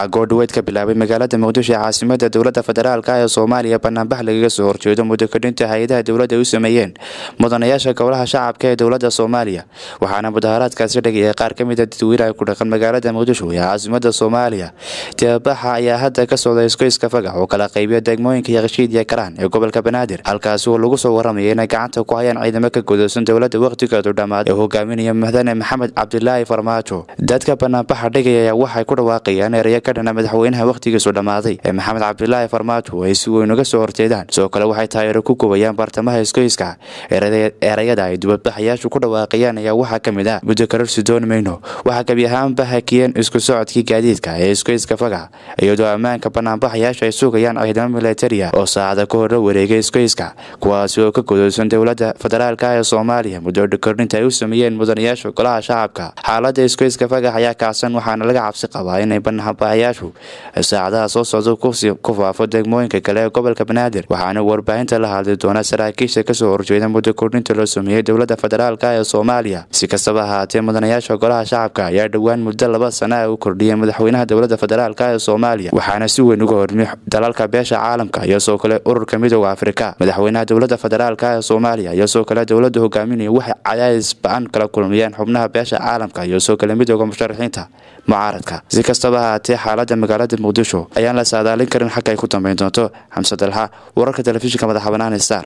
waxaa goordhaweyd ka bilaabay magaalada muqdisho ee caasimada dowladda federaalk ee soomaaliya banaanbax lagaga soo horjeedo muddo kadhinta hay-adaha dowladda ay u sameeyeen mudanayaasha golaha shacabka ee dowladda soomaaliya waxaana mudaharaadkaasi dhagayay qaar ka mida dadweynaha ku dhaqan magaalada muqdisho ee caasimada soomaaliya deebabaxa ayaa hadda ka socda iskoyska fagax oo kala qaybiya degmooyinka yakshiid iyo karaan ee gobolka banaadir halkaasi oo lagu soo waramaya inay gacanta ku hayaan ciidamo ka godoosan dowladda wakhtigeedu dhammaad ee hogaaminaya mudane maxamed cabdilaahi farmaajo dadka banaanbaxa dhigaya waxay ku dhawaaqayaan ereyo ka dhana madaxweynaha wakhtigiisu dhammaaday ee maxamed cabdilaahi farmaajo ay si weyn uga soo horjeedaan sidoo kale waxay taageero ku gubayaan bartamaha iskoyska erayada ay dibadbaxayaashu ku dhawaaqayaan ayaa waxaa ka mid ah muddo kararsi dooni mayno waxaa gebi ahaanba hakiyeen isku socodkii gaadiidka ee iskoyska fagax iyadoo ammaanka banaanbaxayaashu ay sugayaan ciidamo militaria oo saacada ka hore wareegay iskoyska kuwaasi oo ka godoosan dowladda federaalk ee soomaaliya muddo kordhinta ay u sameeyeen mudanayaasha golaha shacabka xaalada iskoyska fagax ayaa kacsan waxaana laga cabsi qabaa inay banaanbaxayaashu saacadaha soo socda ku faafo degmooyinka kale ee gobolka banaadir waxaana warbaahinta la hadli doona saraakiisha kasoo horjeeda muddo kordhinta loo sameeyey dowladda federaalk ee soomaaliya si kastaba ahaatee mudanayaasha golaha shacabka ayaa dhowaan muddo laba sana u kordhiyay madaxweynaha dowladda federaalk ee soomaaliya waxaana si weyn uga hormiy dalalka beesha caalamka iyo soo kale ururka midooda afrika madaxweynaha dowladda federaalk ee soomaaliya iyo soo kale dowladda hogaaminaya waxay cadaadis ba-an kala kulmayeen xubnaha beesha caalamka iyo soo kale midooda musharaxiinta mucaaradka si kastaba ahaatee xaalada magaalada muqdisho ayaan la saadaalin karin xagga ay ku dambeyn doonto xamse dalxa wararka telefishinka madaxa banaan star